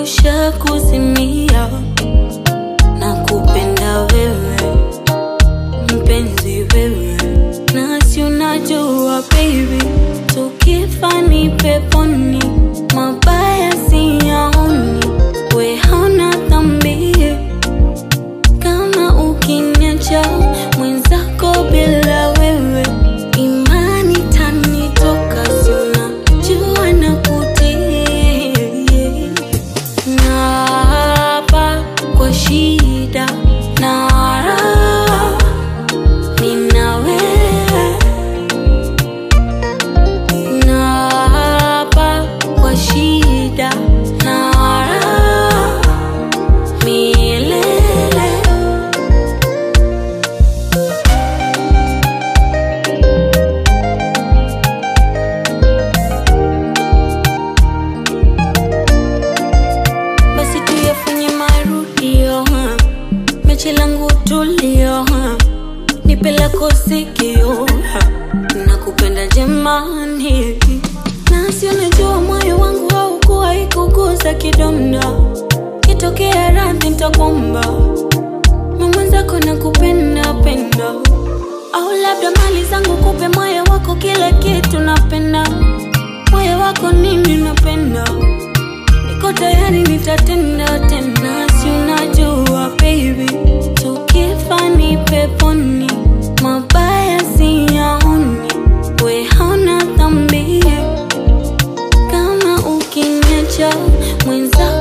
usha kuzimia na kupenda wewe mpenzi wewe, nasi unajua baby, tukifa ni peponi, mabaya siyaoni, we hauna dhambi kama ukiniacha mwenzako bila wewe, imani tanitoka, si unajua na kutii Naapa kwa shida na raha, nina wewe. Naapa kwa shida na raha, milele. basi tuyafanye marudio ha. mechi langu tulio ha. nipe lako sikio ha. nakupenda jemani nasi unajua moyo wangu haukuwa ikuguza kidonda kitokea radhi ntakwamba mamwenzako nakupenda penda au labda mali zangu kupe moyo wako kila kitu napenda moyo wako nini napenda niko tayari nitatenda tena, si unajua baby, tukifa ni peponi, mabaya siyaoni, we hauna dhambi kama ukiniacha mwenzako